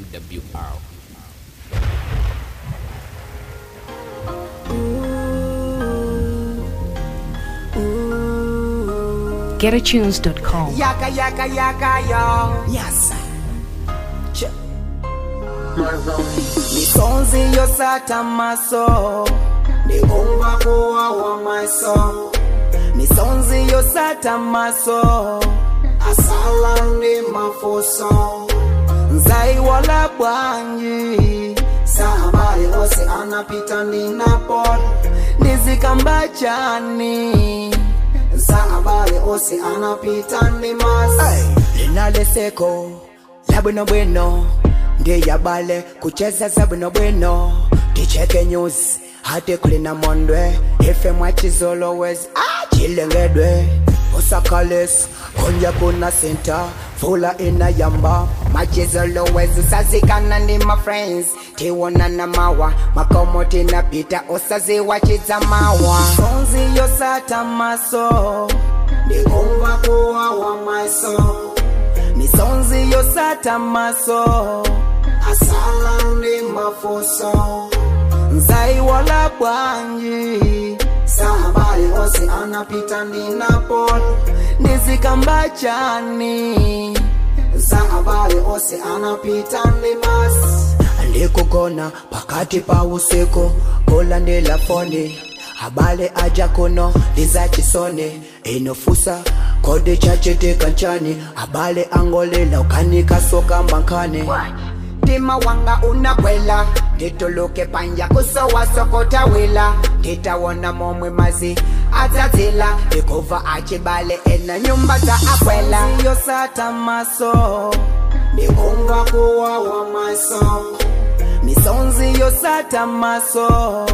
MWR. GetAtunes.com. Yaka yaka yaka yo. Yes. Ch- Misonzi yosata maso ndikumva kuwawa maso misonzi yosata maso asala ndi mafuso nzaiwala bwanji sahabari ose anapita ndinapol ndizikamba chani sahabari ose anapita ndimas linaleseko la bwino bwino ndiyabale kucheza za bwino bwino ticheke news hati kulina mondwe ife mwachizolowezi chilengedwe usakalis konja kuna senta fula ina yamba machizolowezi sazikana ndi mafriends tiwona na mawa makomoti na pita usaziwachiza mawa sonzi yosata maso ndikumva kuwawa maso misonzi yosata maso asala ndi mafuso nzaiwala bwanji sahabari ose anapita ndinapol ndizikamba chani sahabari ose anapita ndimas ndikugona pakati pa usiku kulandila foni habari aja kuno lizachisoni inofusa kodi chachitika nchani habari angolela ukanikasoka mbankani mtima wanga unakwela ndituluke panja kusowasokota wila nditawona momwe mazi adzadzila ndikuva achibale ena nyumba za akwela yosata maso ndikumva kuwawa maso misonzi yosata maso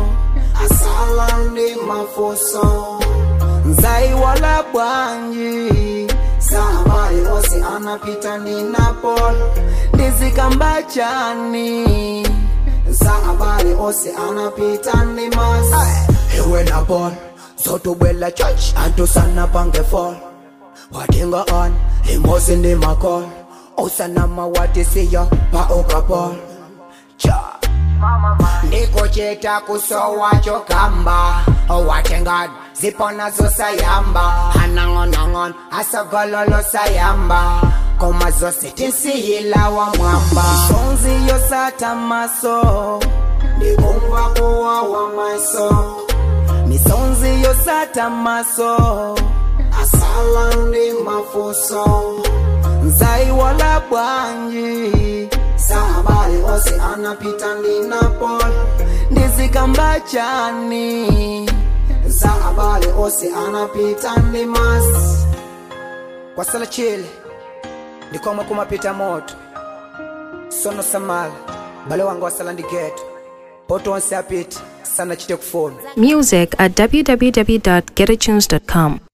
asala ndi mafuso nzaiwala bwanji sahabari ose anapita ninapol ndizikamba chani sahabari ose anapita nimas iwe napol zotubwela church antusana pangefol watinga on imosi ndi makol usanama watisiya pa ukapol cha ndikuchita kusowacho kamba owatengad zipona zosayamba anang'onang'on asogololo sayamba koma zose tinsihila wa mwamba sonzi yosata maso ndikumva kuwawa maso misonzi yosata maso asala ndi mafuso nzaiwala bwanji sahabari ose anapita ndinapol ndizikamba chani sahabari ose anapita ndimas kwasala chile ndikomwe kumapita moto sono samala bale wanga wasala ndi geto poto onse apita sana chite kufuna Music at www.getatunes.com.